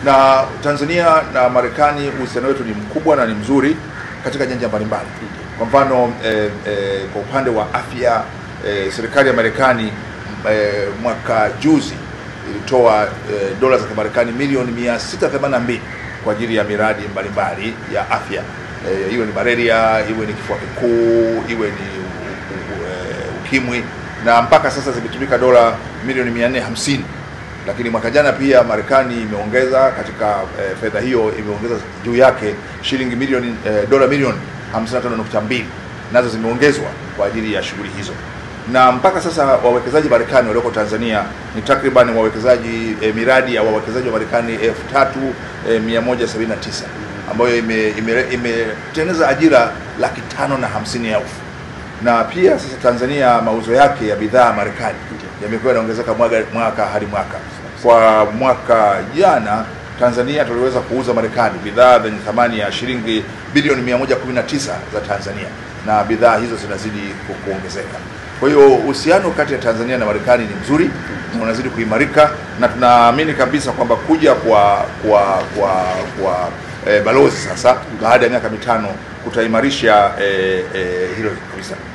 Na Tanzania na Marekani uhusiano wetu ni mkubwa na ni mzuri katika nyanja mbalimbali. Kwa mfano eh, eh, kwa upande wa afya eh, serikali ya Marekani eh, mwaka juzi ilitoa eh, dola za Kimarekani milioni 682 kwa ajili ya miradi mbalimbali ya afya eh, iwe ni malaria, iwe ni kifua kikuu, iwe ni u- u- eh, ukimwi na mpaka sasa zimetumika dola milioni 450 lakini mwaka jana pia Marekani imeongeza katika eh, fedha hiyo imeongeza juu yake shilingi milioni eh, dola milioni 55.2 nazo zimeongezwa kwa ajili ya shughuli hizo, na mpaka sasa wawekezaji Marekani walioko Tanzania ni takriban wawekezaji eh, miradi ya wawekezaji wa Marekani elfu tatu eh, mia moja sabini na tisa ambayo imetengeneza ime, imetengeneza ajira laki tano na hamsini elfu na pia sasa Tanzania mauzo yake ya bidhaa Marekani yamekuwa yanaongezeka mwaka, mwaka hadi mwaka. Kwa mwaka jana Tanzania tuliweza kuuza Marekani bidhaa zenye thamani ya shilingi bilioni 119 za Tanzania na bidhaa hizo zinazidi ku- kuongezeka. Kwa hiyo uhusiano kati ya Tanzania na Marekani ni mzuri na unazidi kuimarika na tunaamini kabisa kwamba kuja kwa kwa kwa, kwa eh, balozi sasa baada ya miaka mitano kutaimarisha eh, eh, hilo kabisa.